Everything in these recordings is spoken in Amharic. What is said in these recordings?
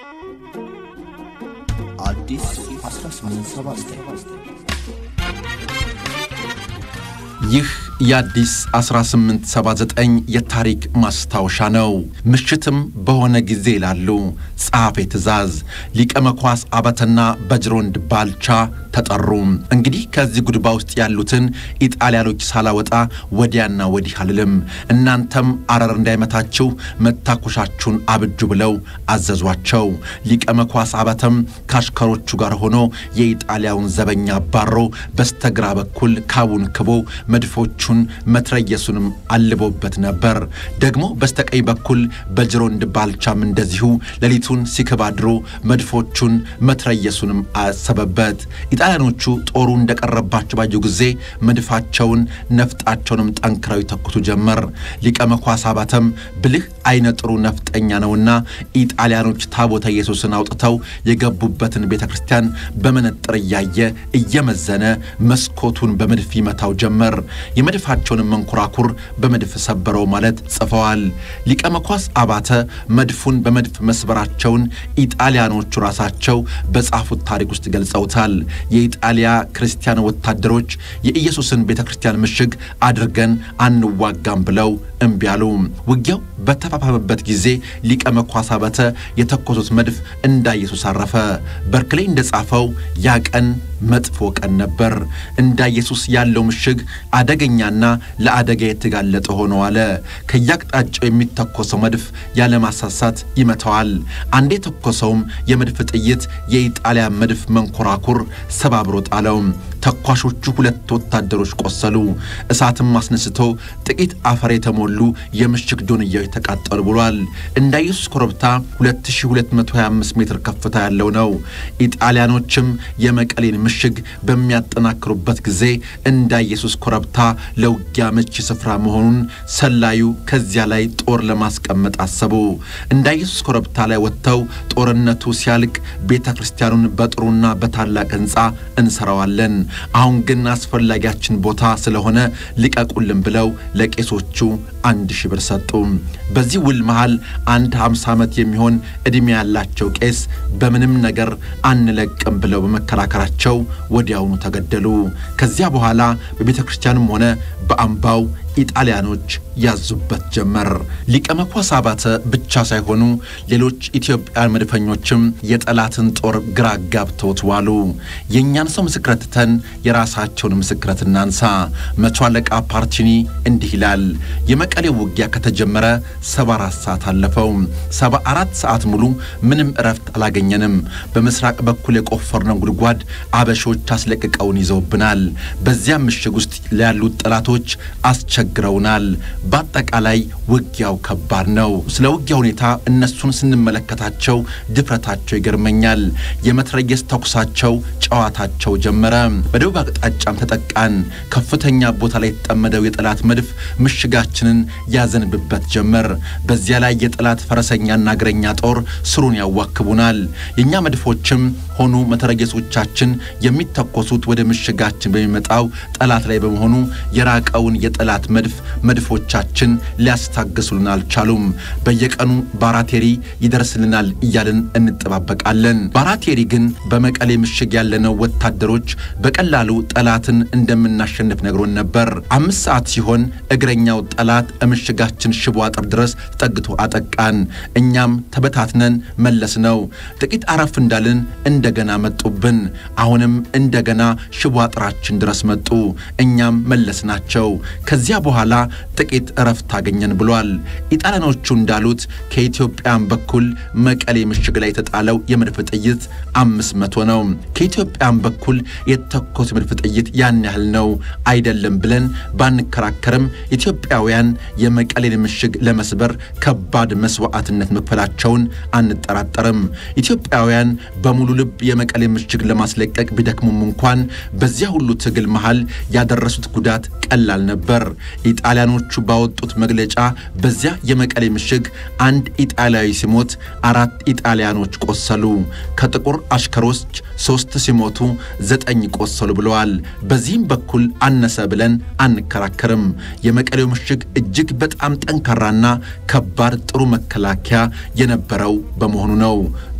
አዲስ 1879 ይህ የአዲስ 1879 የታሪክ ማስታወሻ ነው። ምሽትም በሆነ ጊዜ ይላሉ ጸሐፌ ትእዛዝ ሊቀ መኳስ አበተና በጅሮንድ ባልቻ ተጠሩ። እንግዲህ ከዚህ ጉድባ ውስጥ ያሉትን ኢጣሊያኖች ሳላወጣ ወዲያና ወዲህ አልልም፣ እናንተም አረር እንዳይመታችሁ መታኮሻችሁን አብጁ ብለው አዘዟቸው። ሊቀ መኳስ አበተም ከአሽከሮቹ ጋር ሆኖ የኢጣሊያውን ዘበኛ አባሮ በስተግራ በኩል ካቡን ክቦ መድፎቹን መትረየሱንም አልቦበት ነበር። ደግሞ በስተቀኝ በኩል በጅሮንድ ባልቻም እንደዚሁ ሌሊቱን ሲክባድሮ መድፎቹን መትረየሱንም አሰበበት። ኢጣሊያኖቹ ጦሩ እንደቀረባቸው ባዩ ጊዜ መድፋቸውን ነፍጣቸውንም ጠንክረው ይተኩሱ ጀመር። ሊቀ መኳስ አባተም ብልህ አይነ ጥሩ ነፍጠኛ ነውና ኢጣሊያኖች ታቦተ ኢየሱስን አውጥተው የገቡበትን ቤተ ክርስቲያን በመነጥር እያየ እየመዘነ መስኮቱን በመድፍ ይመታው ጀመር። የመድፋቸውንም መንኮራኩር በመድፍ ሰበረው ማለት ጽፈዋል። ሊቀ መኳስ አባተ መድፉን በመድፍ መስበራቸውን ኢጣሊያኖቹ ራሳቸው በጻፉት ታሪክ ውስጥ ገልጸውታል። የኢጣሊያ ክርስቲያን ወታደሮች የኢየሱስን ቤተ ክርስቲያን ምሽግ አድርገን አንዋጋም ብለው እምቢ አሉ። ውጊያው በተፋፋመበት ጊዜ ሊቀ መኳስ አባተ የተኮሱት መድፍ እንዳ ኢየሱስ አረፈ። በርክሌይ እንደጻፈው ያ ቀን መጥፎ ቀን ነበር። እንዳ ኢየሱስ ያለው ምሽግ አደገኛና ለአደጋ የተጋለጠ ሆኖ አለ። ከያቅጣጫው የሚተኮሰው መድፍ ያለማሳሳት ይመታዋል። አንዴ የተኮሰውም የመድፍ ጥይት የኢጣሊያ መድፍ መንኮራኩር ሰባብሮ ጣለው። ተኳሾቹ ሁለት ወታደሮች ቆሰሉ። እሳትም አስነስቶ ጥቂት አፈር የተሞሉ የምሽግ ዶንያዎች ተቃጠሉ ብሏል። እንዳ ኢየሱስ ኮረብታ 2225 ሜትር ከፍታ ያለው ነው። ኢጣሊያኖችም የመቀሌን ምሽግ በሚያጠናክሩበት ጊዜ እንዳ ኢየሱስ ኮረብታ ለውጊያ ምቹ ስፍራ መሆኑን ሰላዩ ከዚያ ላይ ጦር ለማስቀመጥ አሰቡ። እንዳ ኢየሱስ ኮረብታ ላይ ወጥተው ጦርነቱ ሲያልቅ ቤተ ክርስቲያኑን በጥሩና በታላቅ ሕንፃ እንሰራዋለን አሁን ግን አስፈላጊያችን ቦታ ስለሆነ ልቀቁልን ብለው ለቄሶቹ አንድ ሺህ ብር ሰጡ። በዚህ ውል መሃል አንድ ሃምሳ ዓመት የሚሆን ዕድሜ ያላቸው ቄስ በምንም ነገር አንለቅም ብለው በመከራከራቸው ወዲያውኑ ተገደሉ። ከዚያ በኋላ በቤተ ክርስቲያኑም ሆነ በአምባው ኢጣሊያኖች ያዙበት ጀመር። ሊቀ መኳስ አባተ ብቻ ሳይሆኑ ሌሎች ኢትዮጵያን መድፈኞችም የጠላትን ጦር ግራ ጋብተውት ዋሉ። የእኛን ሰው ምስክረት ትተን የራሳቸውን ምስክረት እናንሳ። መቶ አለቃ ፓርቲኒ እንዲህ ይላል። የመቀሌው ውጊያ ከተጀመረ ሰባ አራት ሰዓት አለፈው። ሰባ አራት ሰዓት ሙሉ ምንም እረፍት አላገኘንም። በምስራቅ በኩል የቆፈርነው ጉድጓድ አበሾች አስለቅቀውን ይዘውብናል። በዚያም ምሽግ ውስጥ ያሉት ጠላቶች አስቸግረውናል። በአጠቃላይ ውጊያው ከባድ ነው። ስለ ውጊያ ሁኔታ እነሱን ስንመለከታቸው ድፍረታቸው ይገርመኛል። የመትረየስ ተኩሳቸው፣ ጨዋታቸው ጀመረ። በደቡብ አቅጣጫም ተጠቃን። ከፍተኛ ቦታ ላይ የተጠመደው የጠላት መድፍ ምሽጋችንን ያዘንብበት ጀመር። በዚያ ላይ የጠላት ፈረሰኛና እግረኛ ጦር ስሩን ያዋክቡናል። የእኛ መድፎችም ሆኑ መተረየሶቻችን የሚተኮሱት ወደ ምሽጋችን በሚመጣው ጠላት ላይ በመሆኑ የራቀውን የጠላት መድፍ መድፎቻችን ሊያስታግሱልን አልቻሉም። በየቀኑ ባራቴሪ ይደርስልናል እያልን እንጠባበቃለን። ባራቴሪ ግን በመቀሌ ምሽግ ያለነው ወታደሮች በቀላሉ ጠላትን እንደምናሸንፍ ነግሮን ነበር። አምስት ሰዓት ሲሆን እግረኛው ጠላት ምሽጋችን ሽቦ አጥር ድረስ ተጠግቶ አጠቃን። እኛም ተበታትነን መለስ ነው። ጥቂት አረፍ እንዳልን እንደገና መጡብን። አሁንም እንደገና ሽቦ አጥራችን ድረስ መጡ። እኛም መለስ ናቸው። ከዚያ በኋላ ጥቂት እረፍት አገኘን ብሏል። ኢጣሊያኖቹ እንዳሉት ከኢትዮጵያን በኩል መቀሌ ምሽግ ላይ የተጣለው የመድፍ ጥይት አምስት መቶ ነው። ከኢትዮጵያን በኩል የተተኮሰ የመድፍ ጥይት ያን ያህል ነው አይደለም ብለን ባንከራከርም ኢትዮጵያውያን የመቀሌን ምሽግ ለመስበር ከባድ መስዋዕትነት መክፈላቸውን አንጠራጠርም። ኢትዮጵያውያን በሙሉ ልብ የመቀሌ ምሽግ ለማስለቀቅ ቢደክሙም እንኳን በዚያ ሁሉ ትግል መሃል ያደረሱት ጉዳት ቀላል ነበር። ኢጣሊያኖቹ ባወጡት መግለጫ በዚያ የመቀሌ ምሽግ አንድ ኢጣሊያዊ ሲሞት አራት ኢጣሊያኖች ቆሰሉ፣ ከጥቁር አሽከሮች ሦስት ሲሞቱ ዘጠኝ ቆሰሉ ብለዋል። በዚህም በኩል አነሰ ብለን አንከራከርም። የመቀሌው ምሽግ እጅግ በጣም ጠንካራና ከባድ ጥሩ መከላከያ የነበረው በመሆኑ ነው።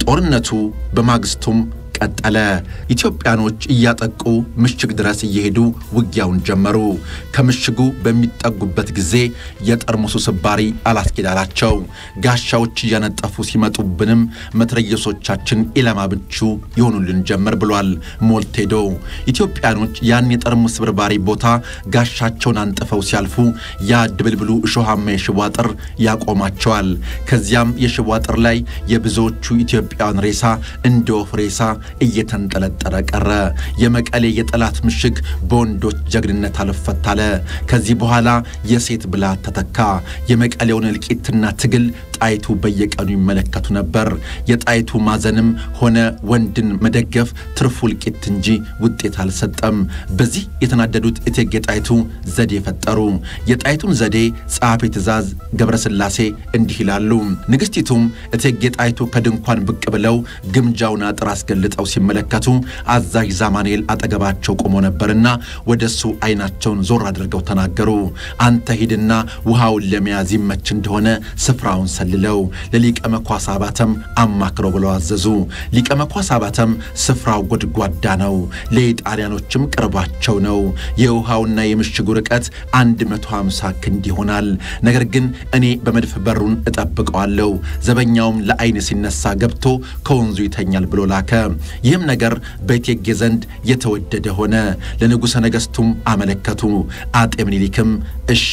ጦርነቱ በማግስቱም ቀጠለ። ኢትዮጵያኖች እያጠቁ ምሽግ ድረስ እየሄዱ ውጊያውን ጀመሩ። ከምሽጉ በሚጠጉበት ጊዜ የጠርሙሱ ስባሪ አላስኬዳላቸው። ጋሻዎች እያነጠፉ ሲመጡብንም መትረየሶቻችን ኢላማ ምቹ ይሆኑልን ጀመር ብሏል ሞልቴዶ። ኢትዮጵያኖች ያን የጠርሙስ ስብርባሪ ቦታ ጋሻቸውን አንጥፈው ሲያልፉ ያ ድብልብሉ እሾሃማ የሽቦ አጥር ያቆማቸዋል። ከዚያም የሽቦ አጥር ላይ የብዙዎቹ ኢትዮጵያውያን ሬሳ እንደ ወፍ ሬሳ እየተንጠለጠለ ቀረ። የመቀሌ የጠላት ምሽግ በወንዶች ጀግንነት አልፈታለ። ከዚህ በኋላ የሴት ብላት ተተካ። የመቀሌውን እልቂትና ትግል ጣይቱ በየቀኑ ይመለከቱ ነበር። የጣይቱ ማዘንም ሆነ ወንድን መደገፍ ትርፉ እልቂት እንጂ ውጤት አልሰጠም። በዚህ የተናደዱት እቴጌ ጣይቱ ዘዴ ፈጠሩ። የጣይቱን ዘዴ ጸሐፊ ትእዛዝ ገብረስላሴ እንዲህ ይላሉ። ንግሥቲቱም እቴጌ ጣይቱ ከድንኳን ብቅ ብለው ግምጃውን አጥር አስገልጠው ሲመለከቱ አዛዥ ዛማኔል አጠገባቸው ቆሞ ነበርና ወደ እሱ አይናቸውን ዞር አድርገው ተናገሩ። አንተ ሂድና ውሃውን ለመያዝ ይመች እንደሆነ ስፍራውን ሰልለው ለሊቀ መኳስ አባተም አማክረው ብለው አዘዙ። ሊቀ መኳስ አባተም ስፍራው ጎድጓዳ ነው፣ ለኢጣሊያኖችም ቅርባቸው ነው። የውሃውና የምሽጉ ርቀት 150 ክንድ ይሆናል። ነገር ግን እኔ በመድፍ በሩን እጠብቀዋለሁ፣ ዘበኛውም ለአይን ሲነሳ ገብቶ ከወንዙ ይተኛል ብሎ ላከ። ይህም ነገር በእቴጌ ዘንድ የተወደደ ሆነ። ለንጉሠ ነገሥቱም አመለከቱ። አጤ ምኒልክም እሺ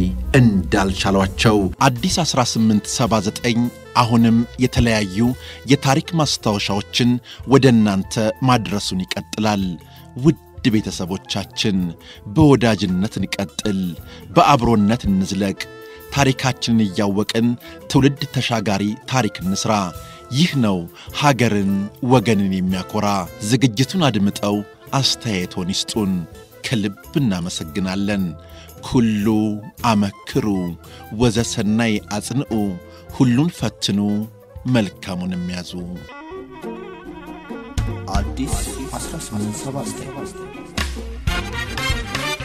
እንዳልቻሏቸው አዲስ 1879 አሁንም የተለያዩ የታሪክ ማስታወሻዎችን ወደ እናንተ ማድረሱን ይቀጥላል። ውድ ቤተሰቦቻችን በወዳጅነት እንቀጥል፣ በአብሮነት እንዝለቅ። ታሪካችንን እያወቅን ትውልድ ተሻጋሪ ታሪክ እንስራ። ይህ ነው ሀገርን ወገንን የሚያኮራ። ዝግጅቱን አድምጠው አስተያየቶን ይስጡን። ከልብ እናመሰግናለን። ኩሉ አመክሩ ወዘሰናይ አጽንዑ፣ ሁሉን ፈትኑ መልካሙንም ያዙ። አዲስ 1879